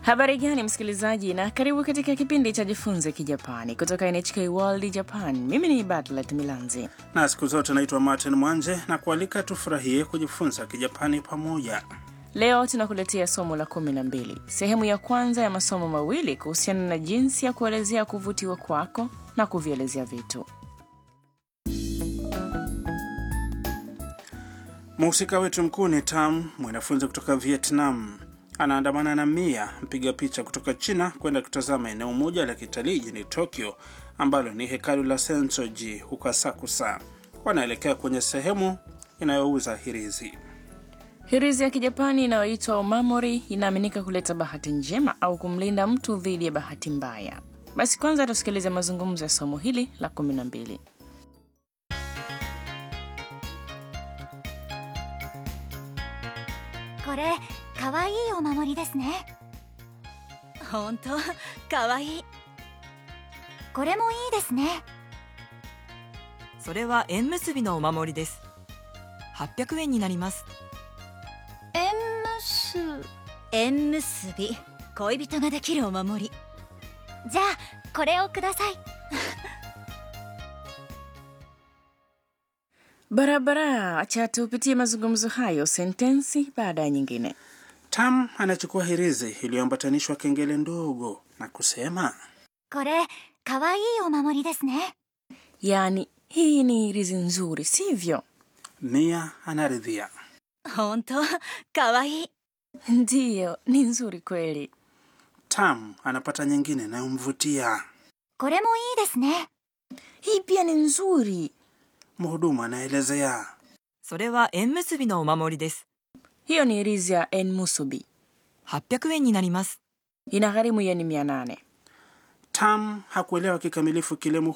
Habari gani msikilizaji, na karibu katika kipindi cha Jifunze Kijapani kutoka NHK World Japan. Mimi ni Batlet Milanzi na siku zote naitwa Martin Mwanje na kualika tufurahie kujifunza Kijapani pamoja. Leo tunakuletea somo la kumi na mbili, sehemu ya kwanza ya masomo mawili kuhusiana na jinsi ya kuelezea kuvutiwa kwako na kuvielezea vitu. Mhusika wetu mkuu ni Tam, mwanafunzi kutoka Vietnam. Anaandamana na Mia, mpiga picha kutoka China, kwenda kutazama eneo moja la kitalii jijini Tokyo ambalo ni hekalu la Sensoji huko Asakusa. Wanaelekea kwenye sehemu inayouza hirizi. Hirizi ya Kijapani inayoitwa omamori inaaminika kuleta bahati njema au kumlinda mtu dhidi ya bahati mbaya. Basi kwanza tusikilize mazungumzo ya somo hili la kumi na mbili. これかわいいお守りですね本当かわいいこれもいいですねそれは縁結びのお守りです800円になります縁結縁結び恋人ができるお守りじゃあこれをください Barabara, acha tupitie mazungumzo hayo sentensi baada ya nyingine. Tam anachukua hirizi iliyoambatanishwa kengele ndogo na kusema これかわいいお守りですね Yaani, hii ni hirizi nzuri, sivyo? Mia anaridhia. 本当かわいい Ndiyo, ni nzuri kweli. Tam anapata nyingine inayomvutia. これもいいですね Hii pia ni nzuri. Mhudumu anaelezea. それは縁結びのお守りです Hiyo ni hirizi ya enmusubi, 800円になります ina gharimu yeni mia nane. Tam hakuelewa kikamilifu kile